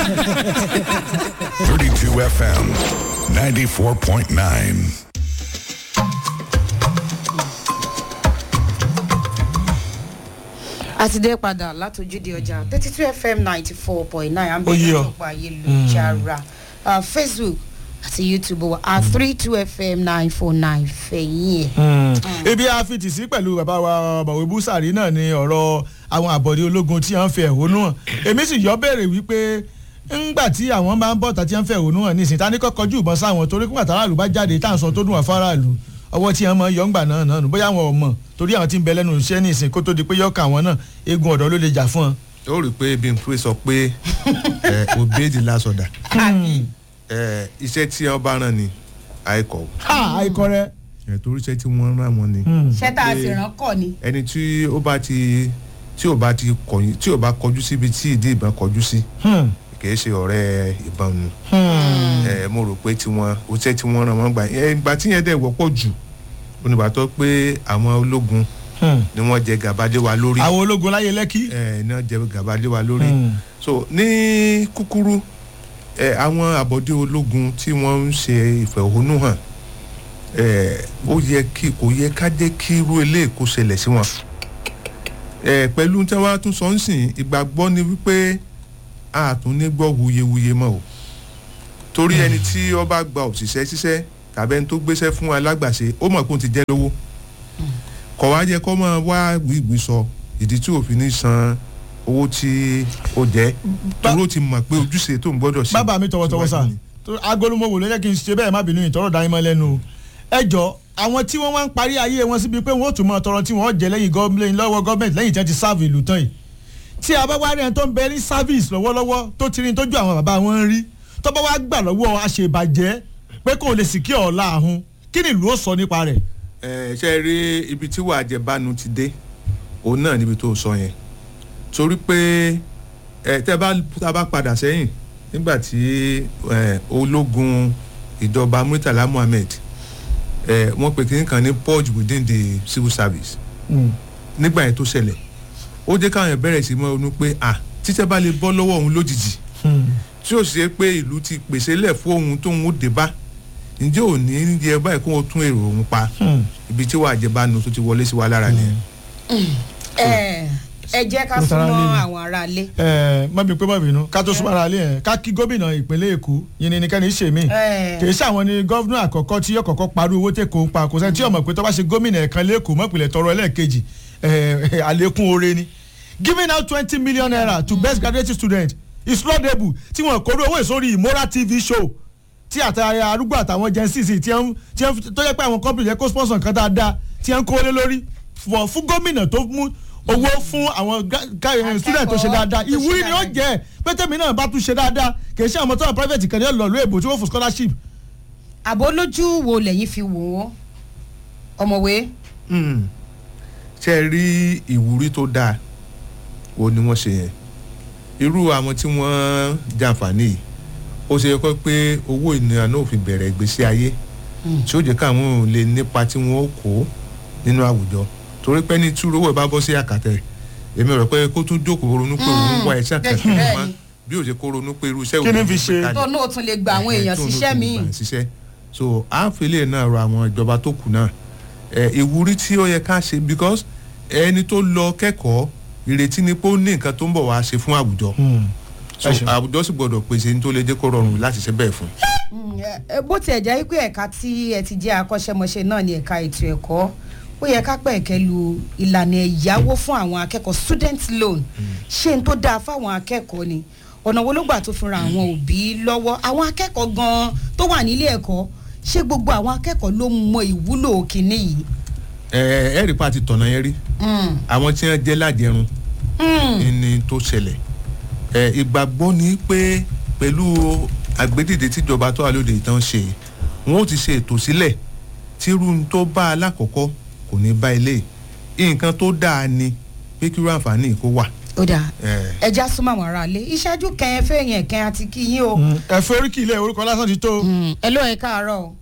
32 FM 94.9. a ti dé padà látòjúde ọjà thirty two fm ninety four point nine Ó yé ọ. àbẹ̀lẹ̀ ayélujára uh, facebook àti youtube wa at three two fm nine four nine fẹ̀yìn ẹ̀. ebi a fi tì sí pẹ̀lú bàbá wa bàwé búsàrí náà ni ọ̀rọ̀ àwọn àbọ̀dé ológun tí wọ́n ń fi ẹ̀hónú hàn èmi sì yọ béèrè wípé ńgbà tí àwọn máa ń bọ̀ tàbí wọ́n ń fi ẹ̀hónú hàn nísìnyí ta ní kọ́kọ́ jù ìbọn sáwọn torí kúmọ̀ tàràlù bá jáde tá à ń sọ tó dùn wá fáráàlú ọwọ́ tí wọ́n mọ yọ̀ǹgbà náà náà nù bóyá àwọn ò mọ̀ torí àwọn tí ń bẹ lẹ́nu iṣẹ́ nísìnyí kó tó di pé yọ̀ọ̀kà àwọn náà eegun ọ̀dọ́ ló lè jà fún wọn. ó rí i pé bímpé sọ pé ẹ obey the last order ẹ iṣẹ́ tí wọ́n bá rán ni àìkọ́ ha àìkọ rẹ. ẹ torí iṣẹ́ tí wọ́n rán wọn ni ṣé tá a sì rán kọ́ ni. ẹni tí ó bá ti tí ò bá ti kọ̀yìn tí ò bá kọjú síbi tí ìdí ìbọn kọjú sí kì í ṣe ọ̀rẹ́ ìbọn nu ẹ mo rò pé tiwọn iṣẹ́ tí wọ́n rán wọn gbà ẹ ìgbà tí yẹn dẹ̀ wọ́pọ̀ jù onígbàtọ́ pé àwọn ológun ni wọ́n jẹ gàba lé wa lórí àwọn ológun láyé lẹ́kí. ẹ ní wọ́n jẹ gàba lé wa lórí Hmm. so ní kúkúrú ẹ àwọn àbọ̀dé ológun tí wọ́n ń ṣe ìfẹ̀hónúhàn ẹ ó yẹ kí kò yẹ ká jẹ́ kí irú eléyìí kó ṣẹlẹ̀ sí wọn ẹ pẹ̀lú tí wọ́n á tún sọ ń sìn ìgbàgbọ́ ni wípé a tún ní gbọ́ wuyewuye mọ́ o torí ẹni tí ó bá gba òṣìṣẹ́ ṣiṣẹ́ tàbí ẹni tó gbéṣẹ́ fún alágbàṣe ó mọ̀ pé òun ti jẹ́ lówó kọ̀ wá jẹ́ kó máa wá wíwí sọ ìdí tí òfin ní san owó tí ó jẹ́ torí ó ti mọ̀ pé ojúṣe tó ń gbọ́dọ̀ ṣe bàbá mi tọwọtọwọ sà síwájú ni. agolumowò ló jẹ́ kí n ṣe bẹ́ẹ̀ má bínú ìtọ́rọ̀ dání mọ́ lẹ́nu o ẹ jọ àwọn tí wọ́n wá ń parí ayé wọn síbi pé wọ́n ó tún mọ tọrọ tí wọ́n jẹ lẹ́yìn gọ́ọ̀mẹ̀ntì lọ́wọ́ gọ́ọ̀mẹ̀ntì lẹ́yìn tí wọ́n ti sáàbù ìlú tán yìí tí a bá wá rí ẹni tó ń bẹ ní sáfíìsì lọ́wọ́lọ́wọ́ tó ti rí tójú àwọn bàbá wọn rí tó bá wá gbà lọ́wọ́ àṣebàjẹ́ pé kò lè sì kí ọ̀la àhún kí ni ìlú ó sọ nípa rẹ̀. ẹ ṣe rí ibi tí wàá jẹ bánu ti dé òun náà níbi tó sọ yẹn torí pé ẹ tẹ bá tá a bá padà sẹ́yìn nígbà tí ẹ ológun ìjọba Murtala Muhammed ẹ wọ́n pè kínní kan ní purge within the civil service nígbà yẹn tó ṣẹlẹ̀ ó jẹ́ káwọn yẹn bẹ̀rẹ̀ sí mọ́ ronú pé à títẹ́ bá lè bọ́ lọ́wọ́ òun lójijì tí ó ṣe pé ìlú ti pèsè lẹ̀ fún ohun tóun ó dé bá ǹjẹ́ ò ní yẹ báyìí kó o tún èrò òun pa ibi tí wàá jẹ bánu tó ti wọlé sí wa lára nìyẹn. ẹ ẹ jẹ́ ká Mo tara súnmọ́ lé ni. àwọn aráalé. ẹ má bí pé má bínú ká tó súnmọ́ ara lé yẹn ká kí gómìnà ìpínlẹ̀ èkó yìí ni nìkan ní í ṣe mí Ẹ. kì í ṣàwọn ni gọ́vnà àkọ́kọ́ tí yóò kọ́kọ́ parí owó tẹ̀ kó ń pa kò sẹ́ni tí yóò mọ̀ pé tó bá ṣe gómìnà ẹ̀kan lẹ́kọ̀ọ́ mọ̀pìlẹ̀ tọrọ ẹlẹ́ẹ̀kejì ẹ̀, àlékún oore ni giving out twenty million naira to best graduate student is laudable tí wọ́n kóró owó ìsórí imora tv show tí àtàrà arúgbó àtàwọn gen cc tí wọ́n tí wọ́n tó yẹ pé àwọn company yẹ kó sponsor nǹkan dáadáa tí wọ́n kó lé lórí fún fún gómìnà tó mú owó fún àwọn ga- ga- student tó ṣe dáadáa tó ṣe ìwúrí ni ó dáadáa. jẹ́ pé tèmi náà bá tún ṣe dáadáa kì í ṣe àwọn tó wà private kan ní ọ̀lọ́ọ̀lù èbò tí wọ́n fún scholarship àbó lójú wo lẹ́yìn fi wò ó ọmọwé. Hmm. ṣe rí ìwúrí tó dáa o ni wọ́n ṣe yẹn irú àwọn tí wọ́n jàǹfààní yìí ó ṣe kọ́ pé owó ìnira náà ò fi bẹ̀rẹ̀ ìgbésí ayé tí ó jẹ́ káwọn ò lè nípa tí wọ́n ó kó nínú àwùjọ torí pé ní túró owó ẹ̀ bá bọ́ sí àkàtẹ̀ èmi rò pé kó tún jókòó ronú pé òun wá ẹ̀ṣẹ̀ bẹ́ẹ̀ kankan bẹ́ẹ̀ mọ́ ni. bí ó ṣe kó ronú pé irú iṣẹ́ Kí ni òun fi ló gbé ṣe? kalẹ̀ tó náà tún lè gba àwọn èèyàn tó ń síṣẹ́ lò míì. fún ìgbà síṣẹ́ so àáfẹ́lẹ́ náà rọ àwọn ìjọba tó kù náà ẹ ìwúrí tí ó yẹ ká ṣe because ẹni tó lọ kẹ́kọ̀ọ́ ìrètí ni pé ó ní nǹkan tó ń bọ̀ wá ṣe fún àwùjọ so Ẹ ṣeun. àwùjọ sì gbọ́dọ̀ pèsè ní tó lè jẹ́ kó rọrùn láti ṣe bẹ́ẹ̀ fún. Mm, ẹ- ẹ, bó tiẹ̀ jẹ́ pé ẹ̀ka tí ẹ ti jẹ́ akọ́ṣẹ́mọṣẹ́ náà ní ẹ̀ka ètò ẹ̀kọ́ ó yẹ ká pẹ̀kẹ́ lu ìlànà ẹ̀yáwó fún àwọn akẹ́kọ̀ọ́ student loan ṣé n tó dáa fáwọn akẹ́kọ̀ọ́ ni ọ̀nà wo ló gbà tó fi ran àwọn òbí lọ́wọ́ àwọn akẹ́kọ̀ọ́ gan-an tó wà nílé ẹ̀kọ́ ṣé gbogbo àwọn akẹ́kọ̀ọ́ ló mọ ìwúlò kínní yìí. ẹ ẹ rí pa ti tọ̀nà yẹn rí Mm, àwọn tí wọ́n jẹ́ lájẹrun mm, ní tó ṣẹlẹ̀ ẹ ìgbàgbọ́ ni pé pẹ̀lú àgbédìde tíjọba tó wà lóde ìtàn ṣe wọn ó ti ṣe ètò sílẹ̀ tírú tó bá alákọ̀ọ́kọ́ kò ní bá ilé nǹkan tó dáa ni pé kírú àǹfààní kó wà. ó dáa ẹ ẹja súnmọ́ àwọn aráalé ìṣáájú kẹyìn fẹ́yìn ẹ̀kẹ́ àti kíyìn o. ẹ̀fọ́ oríkì ilé orúkọ lásán ti tó. Mm, ẹ ló ẹ káàárọ̀ o.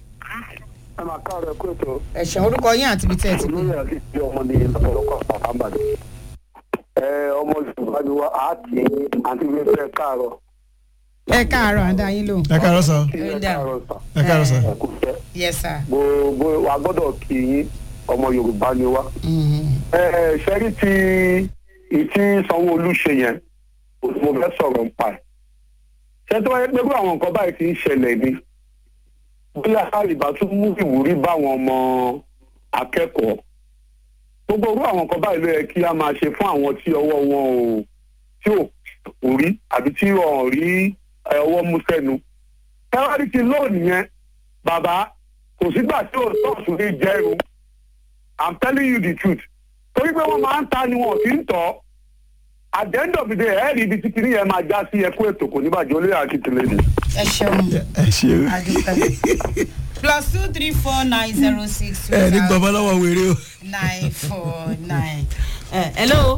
ẹ máa káàárọ̀ ẹ̀kú ètò ẹ̀sán orúkọ yín àti ibi tẹ́ ẹ ti pè. olóyè àti ìdí ọmọ ní lọ́pọ̀lọpọ̀ pàpàǹbàdì. ẹ ọmọ yorùbá ni wá á tì í àti bí fẹ́ káàárọ̀ ẹ káàárọ̀ àdá yín lò. ẹ káàárọ̀ sọ kí ẹ Ó dà. káàárọ̀ sà ẹ káàárọ̀ sọ. ẹ kú fẹ́ yes sir. gbogbo wa gbọ́dọ̀ kí yín ọmọ yorùbá ni wá. ẹ ẹ ṣẹ́rí tí ìtí sanwó-olu ṣe yẹn mo fẹ́ sọ̀rọ̀ ń pa ẹ̀. ṣé tó wáyé pé bí àwọn nǹkan báyìí ti ń ṣẹlẹ̀ ni bóyá àrìbá tún mú ìwúrí báwọn ọmọ akẹ́kọ̀ọ́ gbogbo orú àwọn nǹkan báyìí ló yẹ kí a máa ṣe fún àwọn tí ọwọ́ wọn ò tí ò kò rí àbí tí wọn ò rí ẹ, ọwọ́ mú sẹ́nu. tẹ́wárí ti lóòní yẹn bàbá kò sígbà tí ò tọ́ọ̀tù ní jẹ́rú i'm telling you the truth torí pé wọ́n máa ń ta ni wọn kì í tọ́ at the end of the day ẹ̀ẹ́dì ibi tí kìíní yẹn máa já sí ẹkú ètò kò ní bàjẹ́ olóyè akitìlẹ̀ ni. ẹ ṣeun ẹ ṣe adúpẹ́. plus two three four nine zero six two ẹ ní zero gbọmọ lọ́wọ́ wèrè o. nine four nine. ẹ hello.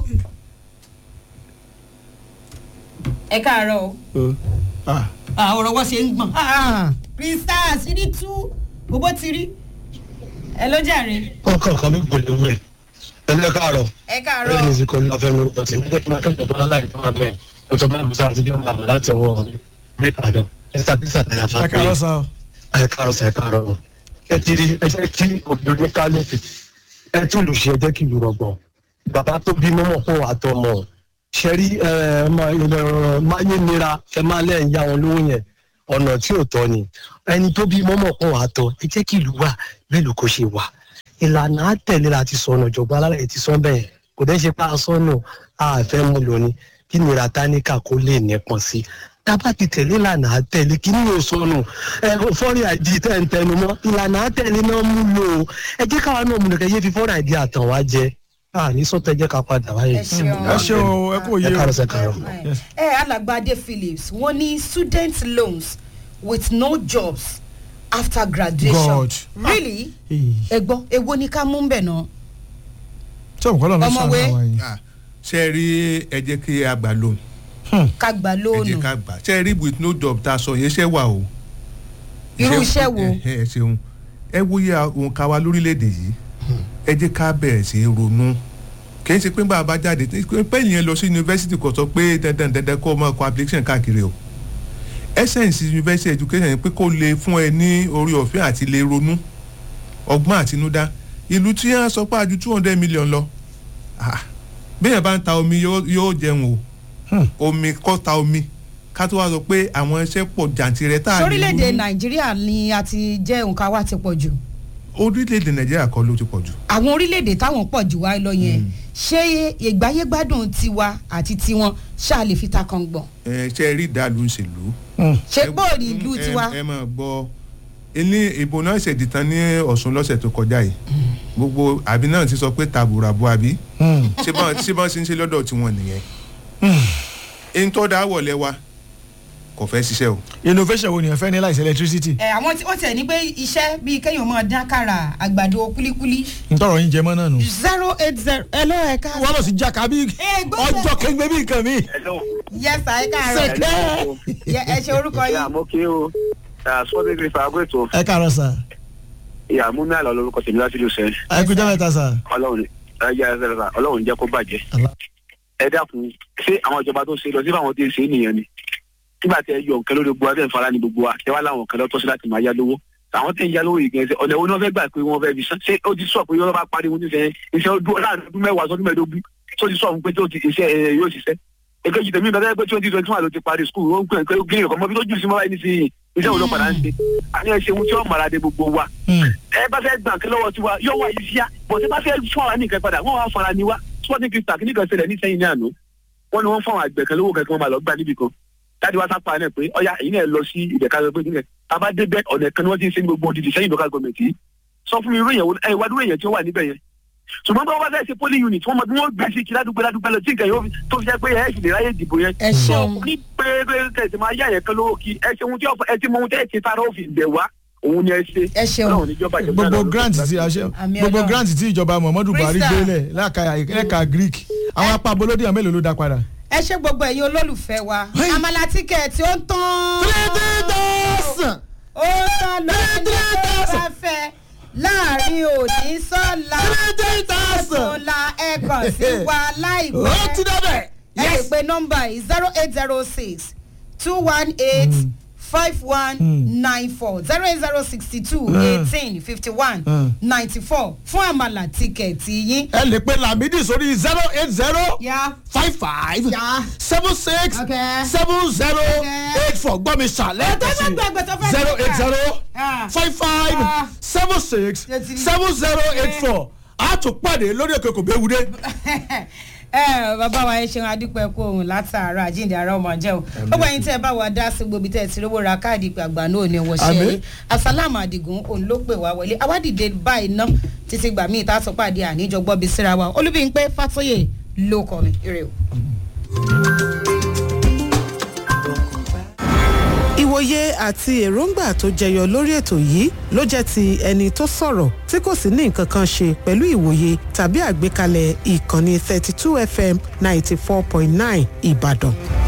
ẹ káàárọ̀ o. Ah, Ah, ọ̀rọ̀ wọ́n ṣe ń gbọ̀n. krista àṣírí tú gbogbo ti rí. ẹ ló jàre. ọkọ kan mi kò lè wẹ ẹlẹ káàárọ̀ ẹ bẹ́ẹ̀ káàárọ̀. ni ìsìnkú ní ọfẹ mi rúkọ sí ní kí n máa kẹ́kọ̀ọ́ bọlá láì tó wà bẹ́ẹ̀ o tó bá mi sáà ti bí ọmọ àmọ́ láti ọwọ́ mi àdán ẹsẹ àti sàtẹyà ẹ fàáfẹ káàárọ̀ sọ. ẹ káàárọ̀ sẹ káàárọ̀ ẹ ti rí ẹ jẹ́ kí obìnrin ká lófin ẹ tún lù ṣe ẹ jẹ́ kí lù rọgbọ bàbá tó bí mọmọ fún àtọmọ ṣẹrí ẹ máa yé nira ẹ máa lẹ́yìn yá wọn lówó yẹn ọ̀nà tí ò tọ́ ni ẹni tó bí mọ́mọ́ fún àtọ ẹ jẹ́ kí ìlú wà bẹ́ẹ̀ ló kó ṣe wà ìlànà àtẹ̀lé la ti sọnù ìjọba alárẹ̀ ti sọ bẹ́ẹ̀ kò dẹ́ ṣe pa asọ́nù àfẹ́ mú lónìí kí nira táníkà kó lè nípọn sí tábà ti tẹ̀lé ìlànà àtẹ̀lé kí ni yóò sọnù ẹ fọ́ọ̀rì àìdí tẹ̀ ń tẹnu mọ́ ìlànà àtẹ̀lé náà mú lò ó ẹ jẹ́ káwa náà mú nìkan yé fi fọ́ọ̀rì àìdí àtàn wá jẹ àní sọ́tẹ̀ jẹ́ ká padà wáyé. ẹ ṣeun. ẹ ṣe o ẹ kò yé ẹ o. káàárọ̀ sẹ́ káàárọ̀. Yes. ẹ alàgbàdé phillips wọ́n ní student loans with no jobs after graduation. God. really Ee, ẹ gbọ́ èwo ni ká mú bẹ̀ náà. ṣé òun kọ́ lọ́nà sọ Ọmọwé. àwọn yìí. Ah, ṣe rí ẹ jẹ́ kí a gbà lóhùn ká gbà ẹ jẹ́ lóònù ká gbà ṣe rí with no job tá a sọ yẹn ṣẹ́ wà o. irú iṣẹ́ wo. ẹ ẹ ṣeun ẹ wòye ohun ká wa lórílẹ̀‐èdè yìí ẹ jẹ́ ká bẹ̀rẹ̀ sí í ronú kì í ṣe pé bá a bá jáde pé ìyẹn lọ sí yunifásitì kò sọ pé dandan dandan kó o máa kọ application káàkiri o essence university education ni pé kó lè fún ẹ ní orí ọ̀fẹ́ àti lè ronú ọgbọ́n àtinúdá ìlú tí wọ́n sọ pé àjù two hundred million lọ ah, bẹ́ẹ̀ bá ń ta omi yóò yóò jẹun o Hmm. omi kọ́ ta omi ká tó wá sọ pé àwọn iṣẹ́ pọ̀ jàǹtìrẹ tá a lè sórílẹ̀-èdè ronú. nàìjíríà ni a ti jẹ́ nǹkan wa ti pọ̀ jù orílẹ̀-èdè nàìjíríà kọ́ ló ti pọ̀ jù àwọn orílẹ̀-èdè táwọn pọ̀ jù wá lọ yẹn ṣé ìgbáyégbádùn tiwa àti tiwọn ṣáà lè fi ta kan gbọ̀n ẹ ṣe rí ìdálù ń ṣèlú. ṣé Ẹ- bóòlì ìlú ẹ- tiwa ẹ máa gbọ́ ilé ìbò náà ṣèdí tán ní ọ̀sùn lọ́sẹ̀ tó kọjá yìí gbogbo àbí náà ti sọ pé tàbùràbù àbí ṣé bọ́n ṣé bọ́n ṣe ń ṣe lọ́dọ̀ tiwọn nìyẹn. ẹni tó dá wọlé wa kò fẹ́ ṣiṣẹ́ o. innovation wo ni ẹ fẹ́ ní láìsí electricity. ẹ àwọn tí ó tẹ̀ ní pé iṣẹ́ bíi kéèyàn máa dín àkàrà àgbàdo kúlíkúlí ntọ́rọ̀ yín jẹ mọ́ náà nù. zero eight zero ẹ ló ẹ ká wọ́n lọ sí jaka bí Eh, gbọ́dọ̀. ọjọ́ kéńgbé bí nǹkan mi. yẹsà ẹ káàárọ̀ Sẹ̀kẹ́. Yẹ, ẹ ṣe orúkọ ìyá yín mo kí o sọ́dẹ̀ kiri fàágó ètò ẹ káàárọ̀ sà ìyá mú mi àlọ́ lórúkọ tèmi láti lù sẹ́ ẹ kú jẹ́ mẹ́ta sà. ọlọ́run ẹ jẹ́ ẹ sẹ́ra ọlọ́run jẹ́ kó bàjẹ́ Allah. ẹ dákun ṣé àwọn ìjọba tó ṣe lọ sí fáwọn tí ń ṣe é nìyẹn ni nígbà tí ẹ yọ nǹkan lórí gbogbo abẹ́ ìfara ni gbogbo wa tẹ wá láwọn nǹkan lọ́tọ́ sí láti máa yá lówó àwọn tí ń yá lówó yìí gẹ̀ẹ́sẹ̀ ọ̀nà ìwọ ni wọ́n fẹ́ gbà pé wọ́n fẹ́ fi san ṣé ó ti sọ pé wọ́n bá parí wọn níṣẹ́ iṣẹ́ ọdún láàrin ọdún mẹ́wàá sọdún mẹ́ẹ̀ẹ́dógún tó ti sọ fún pé tó ti iṣẹ́ ẹ yóò ṣiṣẹ́ èkejì tèmi bẹ́ẹ̀ pé twenty twenty one ló ti parí skul ó ń pè é pé gírí ọkọ̀ mọ́ bí tó jù sí mọ́ báyìí nísìnyí iṣẹ́ wo ló padà ń ṣe àní ẹ ṣeun tí ó mọ̀ra de gbogbo wa ẹ bá fẹ́ gbà kí lọ́wọ́ tiwa yóò wá yìí síá bọ̀ tí bá fẹ́ fún àwa nìkan padà wọ́n wá fara ni wá sporting crystal kìíní kan ṣẹlẹ̀ ní sẹ́yìn ní àná wọ́n ní wọ́n fún àwọn àgbẹ̀ kan lówó kankan wọn máa lọ gbà níbi kan tádi wá sápá náà pé ọ̀yà èyí náà lọ sí ìdẹ̀ka lọ pé nílẹ̀ tábà débẹ̀ ọ̀nà kan ni wọ́n ti ń ṣe ní gbogbo òdìdí sẹ́yìn local government yìí sọ fún mi irú èèyàn wo ẹ wá dúró èèyàn tí ó wà níbẹ̀ yẹn ṣùgbọ́n bí wọ́n bá fẹ́ ṣe polling unit wọ́n mọ bí wọ́n gbé sí kí ládùúgbò ládùúgbò lọ tí nǹkan yóò fi tó fi jẹ́ pé ẹ̀ sì lè ráyè dìbò yẹn ẹ ṣeun ní pé pé kẹsì máa yá yẹn kan lówó kí ẹ ṣe ohun tí ẹ ti mọ ohun tí ẹ ti tara ó fi bẹ̀ wá òun ni ẹ ṣe ẹ ṣeun Ọlọ́run níjọba ìjọba gbogbo Ọlọ́run grant níjọba ti a ṣe Àmì gbogbo Ọlọ́run. grant ti ìjọba muhammadu buhari Crystal. gbélẹ̀ lẹ́ka lẹ́ka greek àwọn apá abolódé àwọn mélòó ló dá padà. ẹ ṣe gbogbo ẹ̀yin olólùfẹ́ wa àmàlà tíkẹ̀ẹ̀tì ó ń tán ó tán lórí tó bá fẹ́ láàrin òní sọ́la sọ́la ẹ kàn sí wa láìpẹ́ ó ti dábẹ̀. ẹ lè pe nọ́mbà yìí zero eight zero six two one eight five one nine four zero eight zero sixty two eighteen fifty one ninety four fún àmàlà tíkẹ̀tì yín. ẹ lè pe lamidi sórí zero eight zero yá five five Yeah. seven six Okay. seven zero Okay. eight four gbọ́ mi ṣàlẹ́ Ẹ̀tọ́ fẹ́ gbẹ̀gbẹ̀ tó fẹ́ zero eight gbẹ̀gbẹ̀. zero Ah. five five Ah. seven six Ṣé ti rí? seven zero eight four a tún pàdé lórí òkè kò béwu dé. ẹ bàbá wa ẹ ṣeun adúpẹ́ kó ohun látàárọ̀ àjíǹde ara ọmọ jẹ́ o gbogbo ẹyin tẹ́ ẹ bá wa dá sí gbòbí tẹ́ ẹ ti rówó ra káàdì ìpè àgbà náà ní wọ́n ṣe Àmín. é asálàmù àdìgún òun ló pè wá wọlé awádìde báyìí ná títí gbà míì tá a sọ pàdé àníjọ gbọ́ bí síra wa olúbíyìnpé fàtóyè ló kọ́ mi ire o. ìwòye àti èròǹgbà tó jẹyọ lórí ètò yìí ló jẹ́ ti ẹni tó sọ̀rọ̀ tí kò sì ní nǹkan kan ṣe pẹ̀lú ìwòye tàbí àgbékalẹ̀ ìkànnì 32 fm 94.9 ìbàdàn.